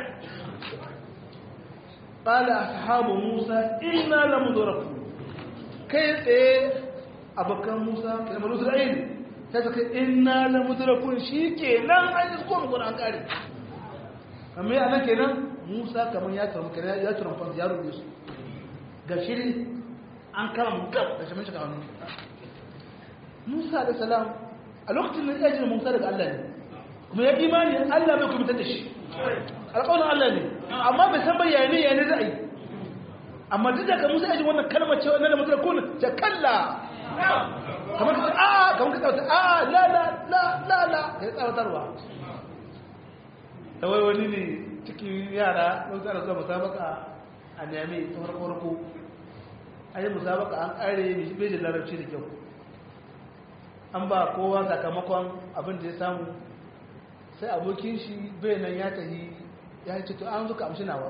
qala ashabu Musa inna lamudraku kai tsaye abokan Musa kalmar Isra'il sai suka inna lamudrakun shikenan an yi ko mu an kare amma yana kenan Musa kamar ya tsara kenan ya tsara fa ya rubuce su ga shiri an kama gab da shi mun shiga hannu Musa da salam a lokacin da ya ji Musa daga Allah ne kuma ya imani Allah bai kuma da shi alƙawarin Allah ne amma bai san bayani ya ne za a yi amma duk da ka Musa ya ji wannan kalmar cewa na lamudrakun ta kalla kamar ka a kamar ka tsawata a la la la la la ka tsawatarwa ta wai wani ne cikin yara don tsara zuwa musabaka a nemi ta farko farko an yi musabaka an kare ne shi bejin larabci da kyau an ba kowa sakamakon abin da ya samu sai abokin shi bai nan ya tahi ya ce to an zuka amshi nawa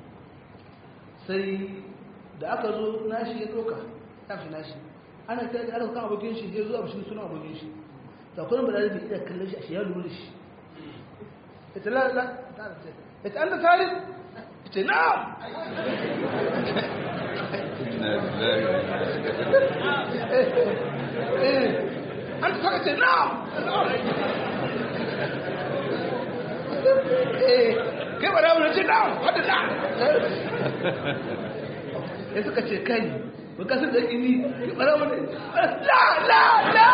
sai da aka zo nashi ya doka ya fi nashi ana ta da kan abokin shi ya zuwa shi suna abokin shi da kuma ba da iya kallon shi a shi ya lura shi ita la la ita an da tarif ita na an ta tarif ita na kai ba da wani ce na wadda na ya suka ce kai ba ka san da ini ya bara wani la la la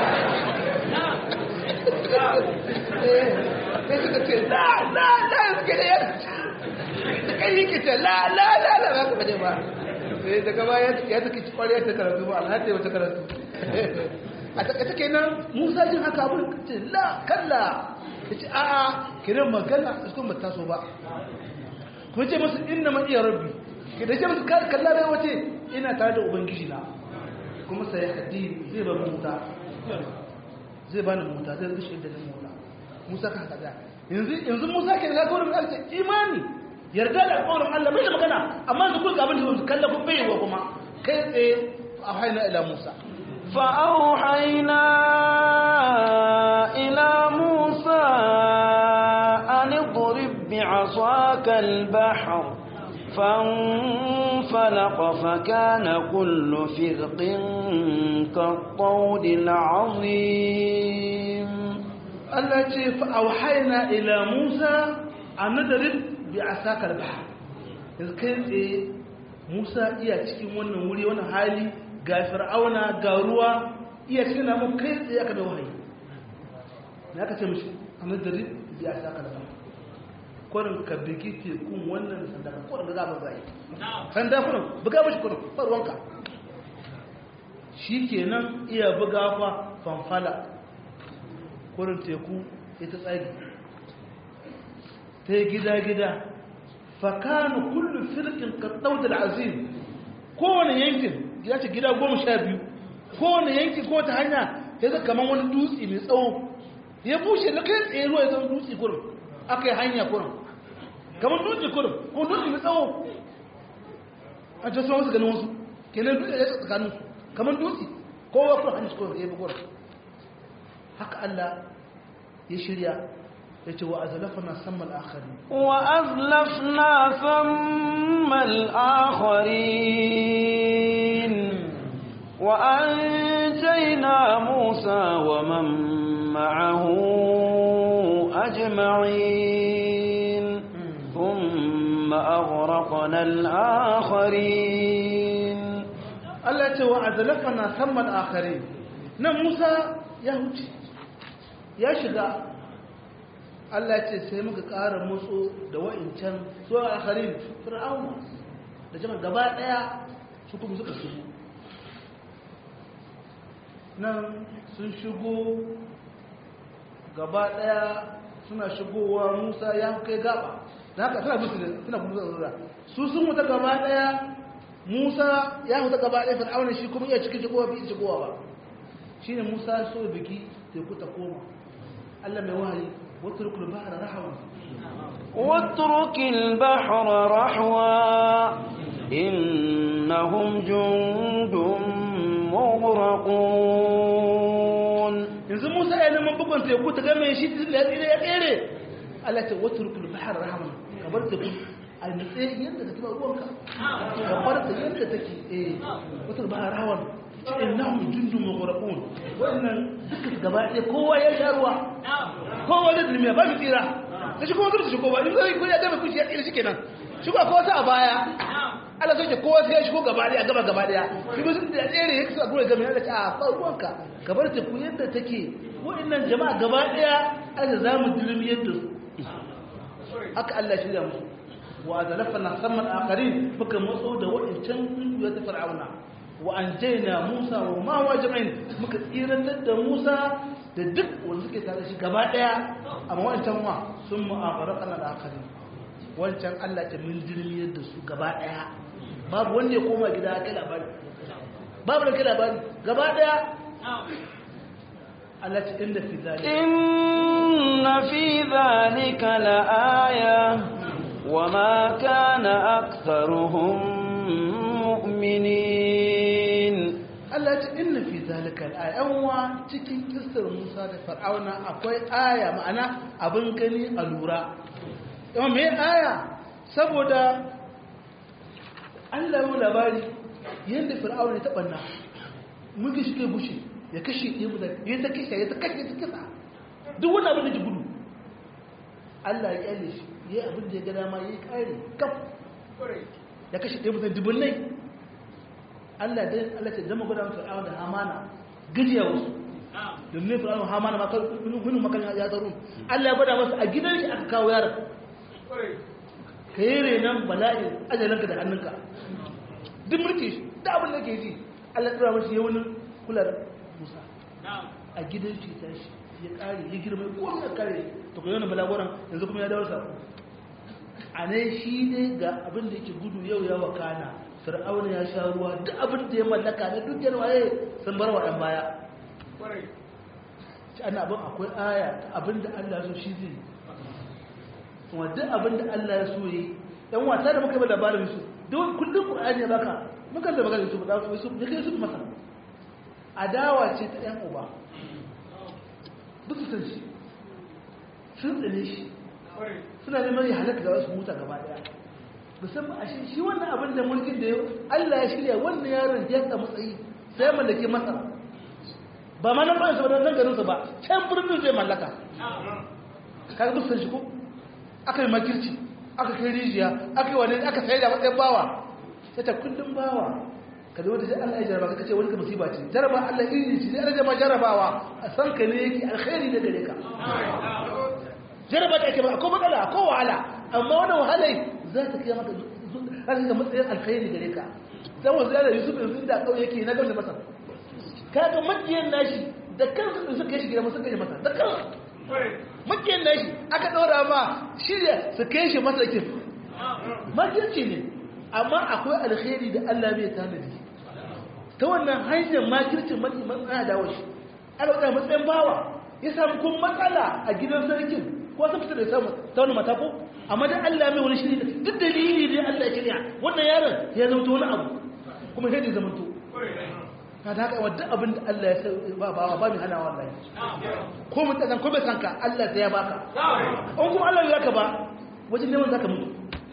sai suka ce la la la suke da yadda da kai yake ce la la la la ba ka bade ba sai daga baya ya take kwariya ta karatu ba alhaji wata karatu a takaice kenan musa jin haka abin ce la kalla ya ce a'a kiran magana a cikin ba taso ba kuma ce musu inna ma iya rabbi ke da ce musu kalla da wace ina tare da ubangiji na kuma sai haddi zai ba mu muta zai ba ni muta zai rushe da ni muta musa ka haka da yanzu yanzu musa ke da gaurin Allah ce imani yarda da alƙawarin Allah bai da magana amma su kuka abin da su kalla kun bai wa kuma kai tsaye a haina ila musa فأوحينا إلى موسى أن اضرب بعصاك البحر فانفلق فكان كل فرق كالطود العظيم التي فأوحينا إلى موسى أن نضرب بعصاك البحر إذ كان موسى iya cikin wannan wuri wannan hali ga fir'auna ga ruwa iya cikin namun kai tsaye aka mai wahayi na aka ce mashi a nadari biya sa ka daga kwarin ka bigi tekun wannan sanda ka kwarin da za mu zai sanda kwarin buga mashi kwarin farwanka shi kenan iya buga fa fanfala kwarin teku ita tsagi ta yi gida-gida fakanu kullum firkin ka da azim kowane yankin ya ce gida goma sha biyu kowane yanki ko ta hanya ya zai kamar wani dutse mai tsawo ya bushe na kai tsaye ruwa ya zama dutse kurin aka yi hanya kurin kamar dutse kurin ko dutse mai tsawo a ce sun wasu ganin wasu kenan dutse ya tsakanin kamar dutse kowa kurin hanyar kurin ya bi kurin haka Allah ya shirya ya ce wa azlafna sammal akhari wa azlafna sammal akharin wa anjayna Musa wa man ma'ahu ajma'in thumma aghraqna al-akharin Allah ya ce wa azlafna sammal akharin nan Musa ya huce ya shiga Allah ce sai muka ƙara motso da wa'incan su a harin fir'auna da jama'a gaba ɗaya su kuma suka shigo nan sun shigo gaba ɗaya suna shigowa musa ya kai gaba da haka suna musu da suna kuma zuwa su sun wuta gaba ɗaya musa ya wuta gaba ɗaya fir'auna shi kuma iya cikin shigowa bi shigowa ba shine musa so biki teku ta koma Allah mai wahayi واترك البحر رحوا واترك البحر رحوا إنهم جند مغرقون yanzu Musa ya neman bugun teku ta game shi da ya tsire ya tsere Allah ta watruk al-bahr rahman kabar teku a nutse yadda take ruwanka kabar ta yadda take eh watruk al-bahr rahman innahum jundun mughraqun wannan duka gaba ɗaya kowa ya sha ruwa kowa da zulmiya ba mu tsira da shi kuma zurta shi kowa in zai ko ya gaba kuci ya tsira shi kenan shi ba kowa a baya Allah sai kowa sai ya shigo gaba ɗaya gaba gaba ɗaya shi ba sun da tsere ya kasa gure gaba ya ce a fa ruwanka kabar ta ku yadda take wa'annan jama'a gaba ɗaya aka za mu zulmi yadda su haka Allah shirya musu wa azalafna samman akharin muka matso da wa'ancan kungiyoyi ta fir'auna wa an jaina musa wa ma wa jama'in muka tsirantar da musa da duk wanda suke tare shi gaba daya amma wancan wa sun mu'afara kana da akari wancan allah ta min jirmiyar da su gaba daya babu wanda ya koma gida ya kai labari babu da kai labari gaba daya Allah ta inda fi zalika inna fi zalika la'aya wa ma kana aktharuhum mu'minin Allah ta inna fi zalika al'ayanwa cikin kisar Musa da Fir'auna akwai aya ma'ana abin gani a lura yau me aya saboda Allah ya labari yadda Fir'auna ya taɓa na muke shi kai bushe ya kashe ya mutane ya ta kashe ya ta kashe ta kisa duk wani abin da ji gudu Allah ya kyale shi ya abin da ya ga dama ya yi kare kaf ya kashe ɗaya mutane dubunnai Allah dai Allah ce zama gwada musu fir'auna da hamana gajiya wasu domin fir'auna hamana ma kunu makan ya tsaro Allah ya gwada masa a gidan shi aka kawo yaron ka yi renon bala'in ajalanka da hannunka duk mulki da abin da ke ji Allah ya tsara masa ya wani kula da Musa a gidan shi ta shi ya kare ya girma ko ya kare to ko yana balagoran yanzu kuma ya dawo sako a ne shi ne ga abin da yake gudu yau ya wakana fir'auna ya sha ruwa duk abin da ya mallaka na duk yana waye sun bar wa ɗan baya shi ana abin akwai aya ta abin da Allah so shi zai kuma duk abin da Allah ya so yi dan wata da muka yi labarin su duk kullum Qur'ani ya baka muka da magana su da su ne kai su masa adawa ce ta ɗan uba duk su san shi sun tsane shi suna neman ya halaka da wasu muta gaba daya musamman a shi wannan abin da mulkin da Allah ya shirya wannan yaron ya ta matsayi sai mallake masa ba ma nan ba su ba nan garin su ba can birnin zai mallaka kaga duk san shi ko aka yi makirci aka kai rijiya aka yi wani aka sai da matsayin bawa sai ta kullum bawa ka zo da Allah ya jaraba ka ce wani ka musiba ce jaraba Allah iri ce sai ma jarabawa a san ka ne yake alkhairi da gare ka jaraba da ake ba ko matsala ko wahala amma wannan wahalai za ta kai maka zaka ga matsayin alkhairi gare ka dan wasu da Yusuf yanzu da kauye yake na gamsa masa kaga makiyan nashi da kansu da suka shi gida masa kai masa da kansu makiyan nashi aka dora ma shirya su kai shi masa kin makirci ne amma akwai alkhairi da Allah bai tanadi ta wannan hanyar makircin matsaya da washi ana wadda matsayin bawa ya samu kun matsala a gidan sarkin ko sun fita da samu ta wani matako amma da Allah mai wani shiri duk dalili ne Allah ya shirya wannan yaron ya zama wani abu kuma sai da zama to ka da haka wadda abin da Allah ya sai ba ba ba mai hana wallahi ko mutazan ko bai sanka Allah sai ya baka an kuma Allah ya ka ba wajen neman zaka mutu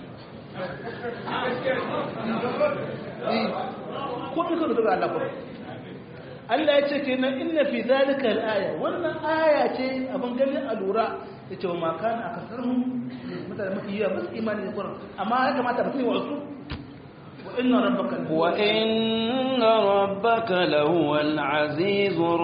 ko bi kano daga Allah kuma Allah ya ce kenan inna fi zalika al-aya wannan aya ce abin gani a lura ya ce wa ma kana akasarhum mutane mafi yawa basu imani da Qur'an amma ya kamata mutum ya wasu wa inna rabbaka wa inna rabbaka lahuwal azizur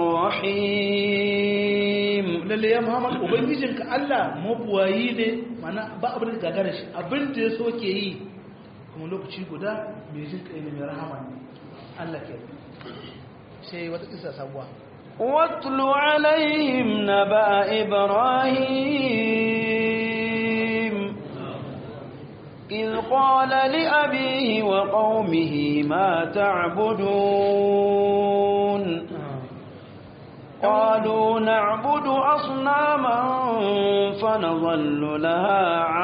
rahim lalle ya Muhammad ubangijinka Allah mabuwayi ne mana ba abin da gagara shi abin da ya so ke yi kuma lokaci guda mai jin kai ne mai rahama ne Allah ke sai wata kisa sabuwa واتل عليهم نبأ إبراهيم إذ قال لأبيه وقومه ما تعبدون قالوا نعبد أصناما فنظل لها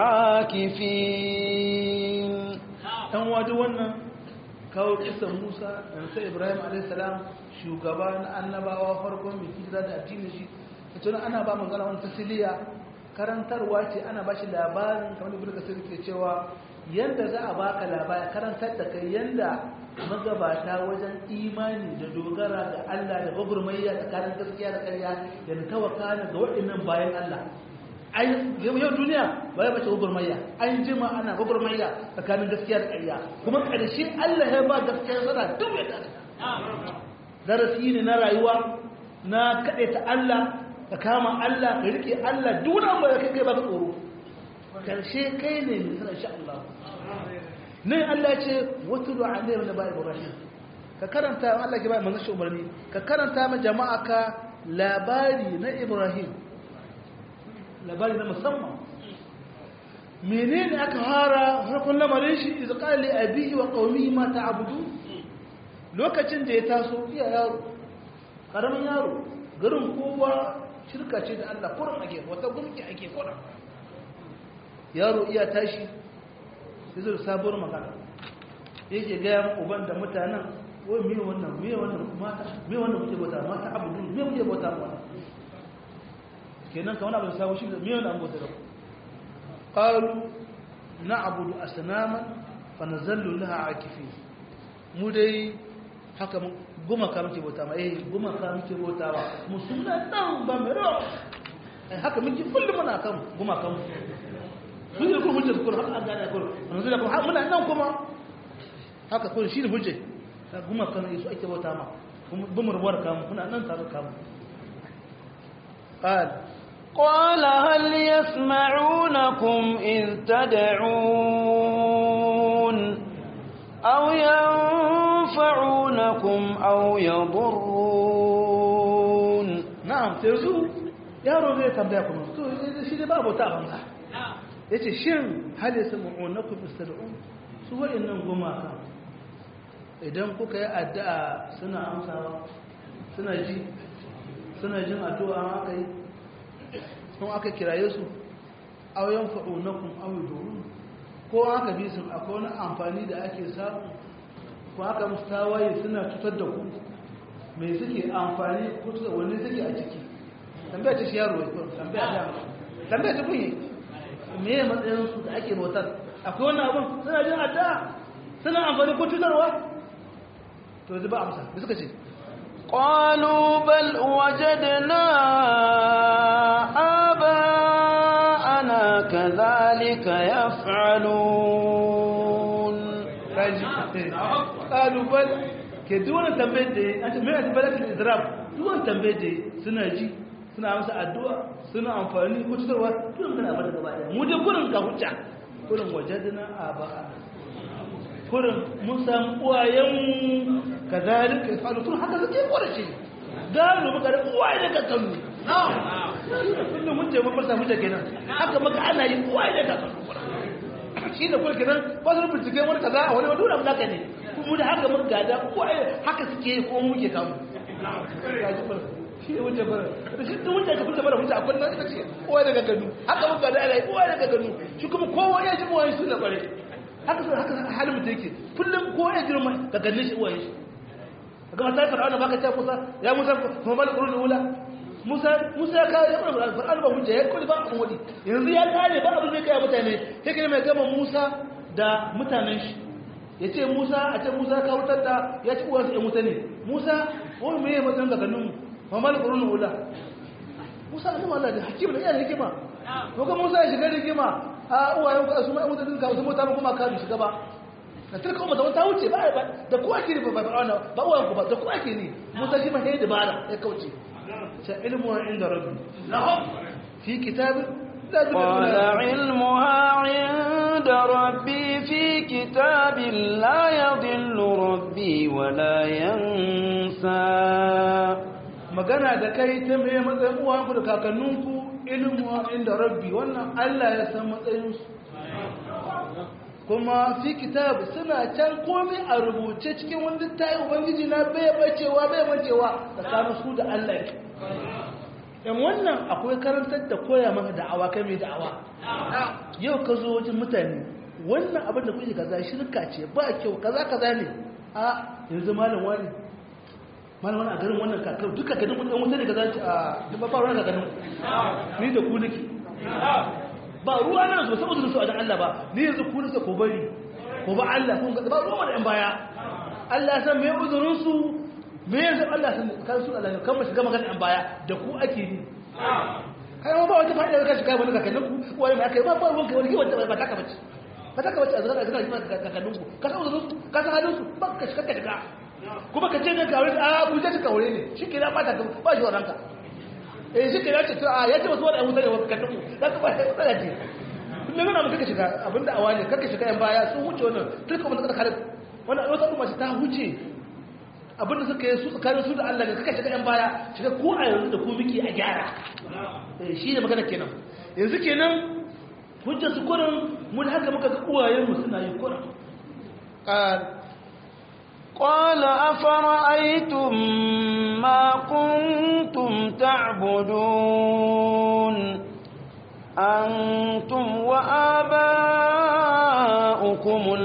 عاكفين ɗan wadu wannan kawo kisan musa da sai ibrahim alaihissalam shugaba na annabawa farkon mai hijira da addinin shi da tunan ana ba mu zana wani tasiriya karantarwa ce ana ba shi labarin kamar ibn kasir ke cewa yanda za a baka labari karantar da kai yanda magabata wajen imani da dogara ga Allah da gwagwarmayya tsakanin gaskiya da ƙarya da tawakana ga waɗannan bayan Allah yau duniya ba ya bace gwagwarmayya an jima ana gwagwarmayya tsakanin gaskiya da ƙarya kuma ƙarshe Allah ya ba gaskiya sana duk ya ƙarfi darasi ne na rayuwa na kaɗai ta Allah ka kama Allah ka riƙe Allah duna ba ya kai kai ba ka tsoro ƙarshe kai ne mai sana insha Allah nan Allah ya ce wata da alayhi na ba Ibrahim ka karanta Allah ke ba manzon shi umarni ka karanta ma jama'a ka labari na Ibrahim labari na musamman menene aka fara harkon lamarin shi izu kali abihi wa qaumihi ma ta'budu lokacin da ya taso iya yaro karamin yaro garin kowa shirka ce da Allah kurin ake wata gumki ake kurin yaro iya tashi yazo da sabuwar magana yake ga mu uban da mutanen wai me wannan me wannan mata me wannan kuke bauta mata abudu me kuke bauta mata kenan kamar abin samu shi da miyan an bauta da ku qalu na'budu asnaman fa nazallu laha akifin mu dai haka guma ka muke bauta ma eh guma ka muke bauta wa musulman dan ba mai rawa eh haka muke kullum muna kan guma kan mun yi kuma hujjar kun har an gane kun yanzu da kuma muna nan kuma haka kun shi ne hujjar ta guma kan su ake bauta ma bumurwar kamu kuna nan tare kamu قال قال هل يسمعونكم إذ تدعون أو ينفعونكم أو يضرون نعم تيزو yaro zai tambaya kuma to shi dai babu ta banza yace shin hal yasma'unakum istad'un su wa'annan gumaka idan kuka yi addu'a suna amsawa suna ji suna jin addu'a aka yi sun aka kiraye su auyen fa'unakun auyudurun ko aka bi sun akwai wani amfani da ake samu ko aka musu tawaye suna cutar da ku mai suke amfani ko wani suke a ciki tambaya ta shi yaro ya kuma tambaya ta tambaya ta kunye me ya matsayinsu da ake bautar akwai wani abin suna jin addu'a suna amfani ko cutarwa to zai ba amsa da suka ce قالوا بل وجدنا آباءنا كذلك يفعلون قالوا بل ke duwane tambayar da ya ce mai asibalar da izrab duwane tambayar da suna ji suna masa addu'a suna amfani ko cutarwa tun kana bada gaba daya mu dai kurin ka hujja kurin wajadna aba'ana kurin mun samu uwayenmu ka zalika ya faru tun haka suke ƙwarashe gano muka da uwaye da kakannu kullum mun ce mun fasa hujja kenan haka maka ana yi uwaye da kakannu shi da kuma kenan ba su bincike wani kaza a wani wadda abu naka ne kuma da haka muka gada uwaye haka suke yi ko muke kamu shi ne wuce bara da shi duk wuce ka fita bara wuce akwai nan ita ce uwaye da kakannu haka muka gada ana yi uwaye da kakannu shi kuma kowa ya ji uwaye su da kware haka sai haka halin mutum yake kullum ko ya girma ka ganne shi uwaye shi kaga mata fir'auna baka ce Musa ya Musa kuma mal qurun ula Musa Musa ya kare fir'auna fir'auna ba hujja ya kulli ba abun wadi yanzu ya kare ba abin da kai mutane sai kai mai gama Musa da mutanen shi yace Musa a ce Musa ka wutar da ya ci uwansa ya mutane Musa wani me ya mutane ga ganin mu mal qurun ula Musa annabi Allah da hakim da yana hikima ko ga Musa ya shiga hikima a uwayen ka su mai mutane ka su mutane kuma ka bi shiga ba da tilka umma da wata wuce ba da kuwa ke ba ba ba uwan ku ba da kuwa ke ni musa shi mai dabara ya kauce sai ilmu inda rabbi fi kitab قال علمها عند ربي في كتاب لا يضل ربي ولا ينسى magana da kai ta mai matsayin uwanku da kakanninku ilmu inda rabbi wannan Allah ya san matsayinsu kuma fi kitab suna can komai a rubuce cikin wanda ta yi ubangiji na bai bacewa bai bacewa tsakanin su da Allah ne yan wannan akwai karantar da koya maka da'awa kai mai da'awa yau ka zo wajen mutane wannan abin da kuke kaza shirka ce ba kyau kaza kaza ne a yanzu malam wani malam wani a garin wannan kakar duka ganin wani wuta ne kaza a ba ba ruwa ga ganin ni da ku nake ba ruwa na so saboda su a dan Allah ba ni yanzu ku nake ko bari ko ba Allah kun ba ruwa da yan baya Allah san me uzurin su me yanzu Allah san kan su Allah kan ba shiga magana yan baya da ku ake ni kai ma ba wata fa'ida da kashi kai wani kakannin ku wani ma kai ba ba ruwan kai wani wanda ba ta ka bace ba ta ka bace a zaka zaka ji kakannin ku ka san uzurin su ka san halin su ba ka shiga ka shiga kuma ka ce ne ka aure a ku je ka aure ne shi ke da ba ta ba shi wannan ka eh shi ke da ce a ya ce wasu wani mutane wa kakannin ku za ka ba ta tsaya ce kullum yana muka shiga abinda awa ne kaka shiga yan baya sun huce wannan turka mun da khalid wannan wata kuma ta huce abinda suka yi su tsakanin su da Allah ne kaka shiga yan baya shiga ko a yanzu da ku miki a gyara eh shi ne magana kenan yanzu kenan hujjar su kurin mun haka muka ga uwayen mu suna yi kurin قال أفرأيتم ما كنتم تعبدون أنتم وآباؤكم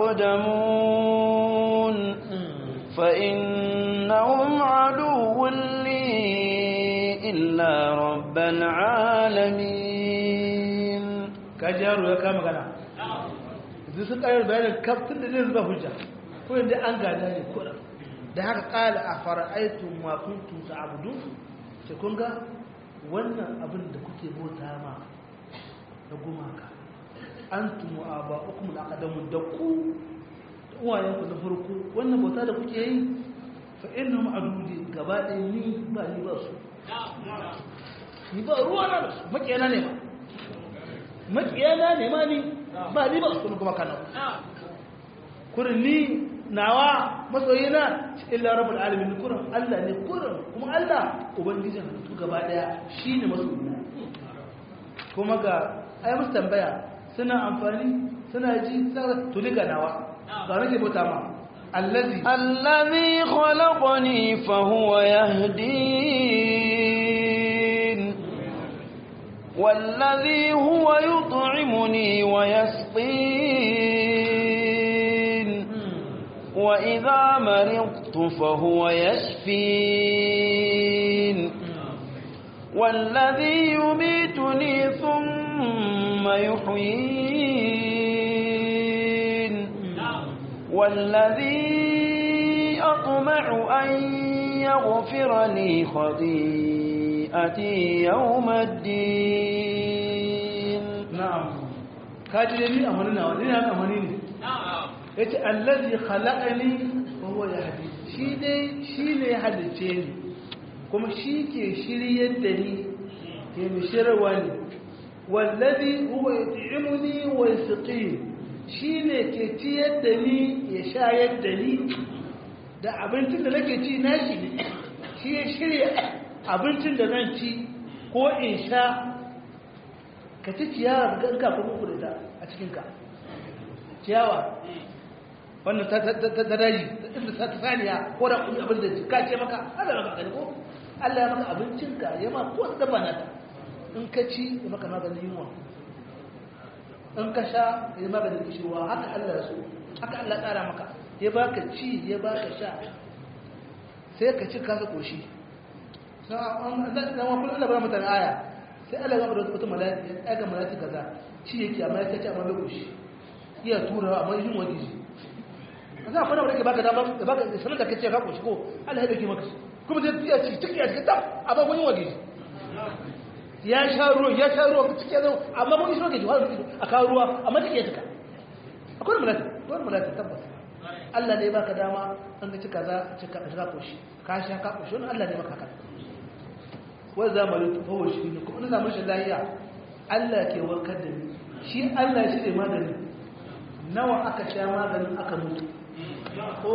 الأقدمون فإنهم عدو لي إلا رب العالمين كجارو يا كما كان إذا سكاير بيان كابتن da zai zuba hujja ko inda an gada ne kura da haka kala a fara'aitum ma kuntum ta'budun ce kun ga wannan abin da kuke bauta ma da gumaka antum wa aba'ukum al-aqdamun da ku uwayenku na farko wannan bauta da kuke yi fa innahum adudi gaba ɗaya ni ba ni ba su ni ba ruwa na da su makiyana ne ma makiyana ne ma ni ba ni ba su kuma kana kurin ni nawa masoyina illa rabbul alamin kurin Allah ne kurin kuma Allah ubangijin halittu gaba daya shine masoyina kuma ga ai musu tambaya suna amfani suna ji to ni ga nawa ga nake bauta ma allazi الذي خلقني فهو يهدين والذي هو يطعمني ويسقين وإذا مرضت فهو يشفين والذي يميتني ثم يحيين والذي أطمع أن يغفر لي خطيئتي يوم الدين na'am kaji da ni amani nawa ni na amani ne yace allazi khalaqani wa huwa yahdi shi dai shi ne ya halice ni kuma shi ke shiryar da ni ke mishirwa ne wallazi huwa yut'imuni wa yasqini shi ne ke ciyar da ni ya shayar da ni da abincin da nake ci nashi ne shi ya shirya abincin da zan ci ko in sha ka ci ciyawa ga ka kuma kurita a cikinka ciyawa wannan ta daji inda ta saniya ko da kuma abin da ka ce maka Allah ya maka ko Allah ya maka abincinka ya ma ko da bana in ka ci ya maka maganin yunwa in ka sha ya maganin kishirwa haka Allah ya so haka Allah tsara maka ya baka ci ya baka sha sai ka ci kasa koshi na wakil Allah ba mutane aya sai Allah gaba da wata malati ya ga malati kaza ci yake amma ya ce amma bai koshi iya tura amma yin wani shi a za a fara wadda baka dama da baka sanar da ka ce ka koshi ko Allah ya dauke maka kuma zai iya ci ciki a cikin tab amma wani wani shi ya sha ruwan ya sha ruwan ciki ya zama amma wani shi wani wani a kawo ruwa amma ciki ya cika akwai malati akwai malati tabbas Allah ne baka dama an ka ci kaza cika ka koshi ka sha ka koshi wani Allah ne maka haka wai zamanin tufawa shi ne kuma na mashi lahiya Allah ke warkar da ni shi Allah shi ne magani nawa aka sha maganin aka mutu ko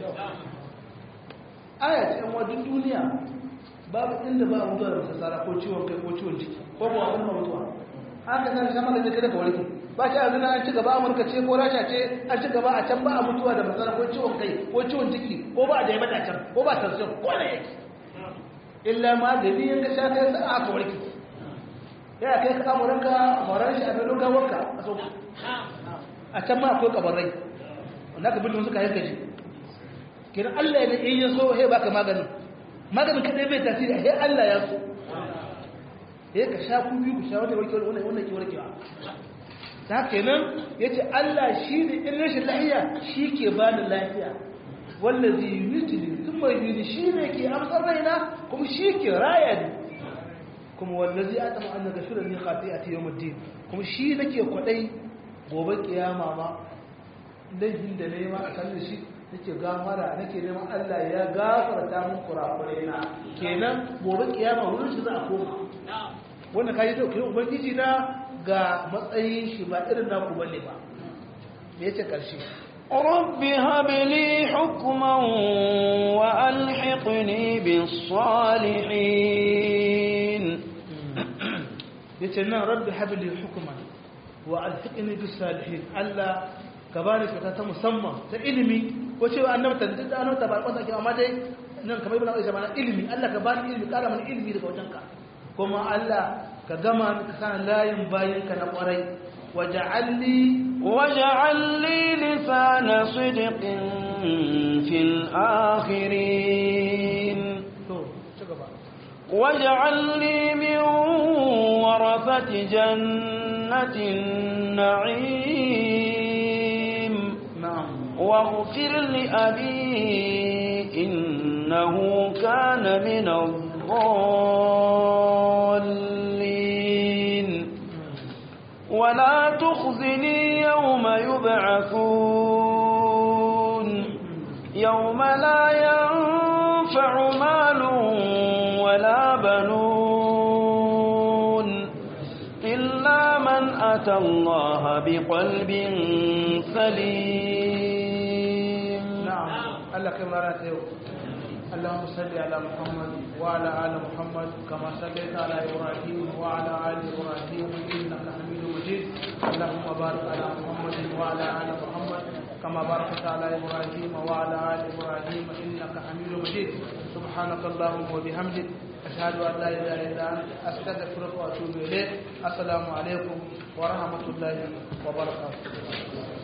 aya ce yan wajen duniya babu inda ba mutuwa da masasara ko ciwon kai ko ciwon ciki ko ba wani mutuwa haka zan sha maganin kada ka warke ba shi a zina an ci gaba amurka ce ko rasha ce an ci gaba a can ba a mutuwa da masasara ko ciwon kai ko ciwon ciki ko ba a da yamata can ko ba tansiyon ko na yake illa magani yin ka sha kai sa aka warke ya kai ka amuranka moran shi a filin gawarka a sauku a can ma akwai kabarai wanda ka bindin suka yanka shi kiran allah ne in ya so he baka maganin maganin kadai bai tasiri he allah ya so he ka sha ku biyu ku sha wanda warke wanda wanda ke warkewa ta kenan yace allah shi ne in rashin lafiya shi ke bani lafiya wallazi yumitni thumma yuhyi shine ke amsar raina kuma shi ke raya ni kuma wallazi atama an gafira li khati'ati yawmiddin kuma shi nake kwadai gobe kiyama ma laifin da nayi ma a kan shi nake gafara nake neman Allah ya gafarta mun kurakurai na kenan gobe kiyama wurin shi za a koma wannan kai da kai ubangiji na ga matsayin shi ba irin naku bane ba me yace karshe رب هب لي حكما وألحقني بالصالحين yace nan rabbi habli hukman wa alhiqni bis salihin Allah ka bani fata ta musamman ta ilimi ko cewa annabi ta da annabi ta ba kwata ke amma dai nan kamar ibn Aisha mana ilimi Allah ka bani ilimi kara mana ilimi daga wajenka kuma Allah ka gama ka san layin bayinka na kwarai waja'alni واجعل لي لسان صدق في الآخرين واجعل لي من ورثة جنة النعيم نعم واغفر لأبي إنه كان من الضالين ولا تخزني يوم يبعثون يوم لا ينفع مال ولا بنون إلا من أتى الله بقلب سليم نعم الله كما رأيته اللهم صل على محمد وعلى آل محمد كما صليت على إبراهيم وعلى آل إبراهيم إنك حميد مجيد اللهم بارك على محمد وعلى آل محمد كما باركت على إبراهيم وعلى آل إبراهيم إنك حميد مجيد سبحانك اللهم وبحمدك أشهد أن لا إله إلا أنت أستغفرك وأتوب إليك السلام عليكم ورحمة الله وبركاته